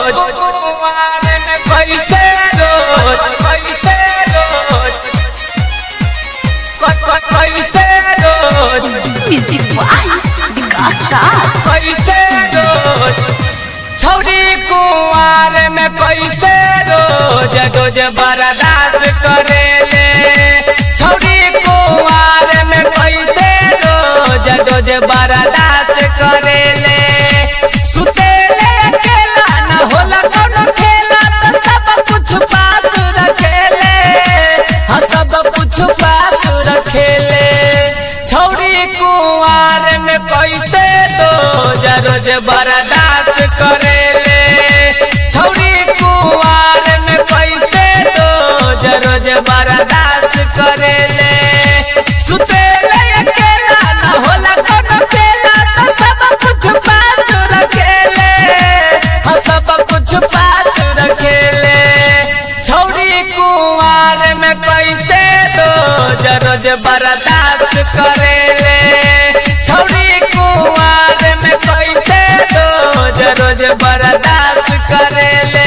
रोज कुमार में कैसे रोज कैसे रोज क- क- कैसे रोज म्यूजिक बाय विकास राज कैसे रोज छौरी कुंवार में कैसे रोज रोज बर्दाश्त करेले छौरी कुंवार में कैसे रोज रोज बर्दाश्त करेले सुतेले अकेला न होला कौनो खेला तो सब कुछ पास रखेले हाँ सब कुछ पास रखेले छौरी कुंवार में कैसे रोज रोज बर्दाश्त करेले छौरी कुंवार में कैसे रोज रोज बर्दाश्त करेले सुतेले अकेला न होला कोनो खेला तो सब कुछ पास रखेले हाँ सब कुछ पास रखेले छौरी कुंवार में कैसे रोज रोज बर्दाश्त करेले छौरी कुंवार में कैसे रोज रोज बर्दाश्त करेले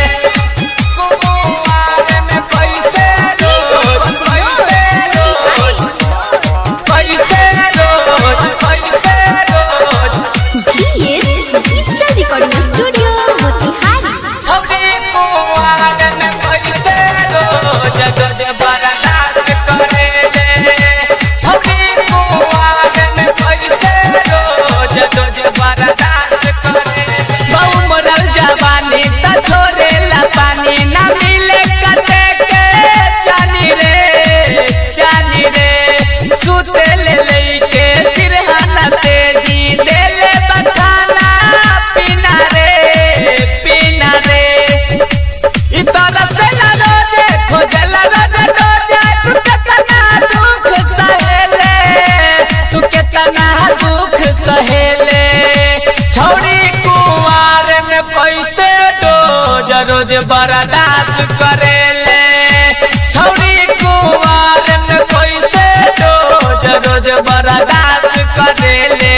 कुंवार में कैसे रोज कैसे रोज कैसे रोज कैसे रोज BS digital recording studio Motihari छौरी कुंवार में कैसे रोज रोज बर्दाश्त करेले छौरी कुंवार में कैसे रोज रोज बर्दाश्त करेले बहु मरल जवानी त छोड़ेला पानी ना मिले कटे के चानी रे चानी रे सुते ले लेके सिरहाना तेजी देले बखाना पीना रे पीना रे इ तरह से ना रोजे खोजला रोजे रोजे तू कितना दुख सहेले तू कितना दुख सहेले छौरी कुंवार में कैसे रोज रोज बर्दाश्त करेले छौरी कुंवार में कैसे रोज रोज बर्दाश्त करेले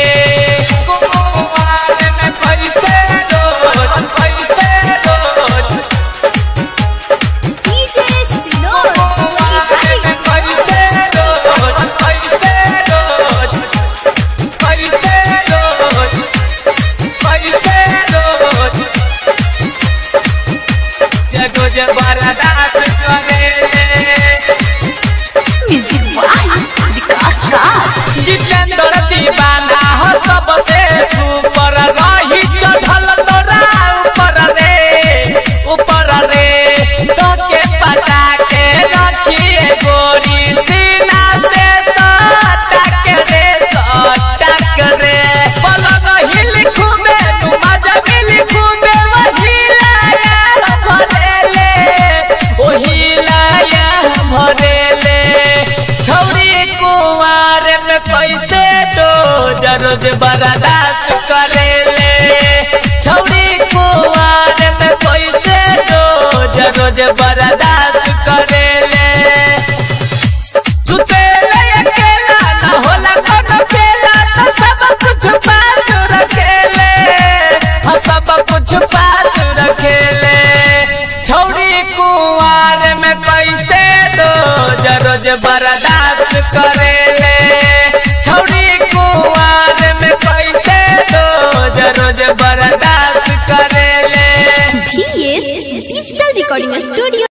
कुंवार में कैसे रोज कैसे रोज डीजे सिनोर कुंवार में कैसे रोज कैसे रोज कैसे रोज कैसे रोज जगो जे बर्दाश्त करेले म्यूजिक बाय विकास राज जितेंद्र दीवाना हो सबसे सुपर रही चढ़ल तोरा ऊपर रे ऊपर रे तो के पटा के रखिए गोरी सीना से सटक रे सटक रे पलक हिल खूबे नुमा जमिल खूबे वही लाया भरेले वही लाया भरेले छौरी कुंवार में कैसे रोज रोज बर्दाश्त करेले छौरी कुंवार में कैसे रोज रोज बर्दाश्त करेले सुतेले अकेला न होला कोनो खेला तो सब कुछ पास रखेले हाँ सब कुछ पास रखेले छौरी कुंवार में कैसे रोज रोज बर्दाश्त करेले छौरी कुंवार में कैसे रोज रोज बर्दाश्त करेले बीएस डिजिटल रिकॉर्डिंग स्टूडियो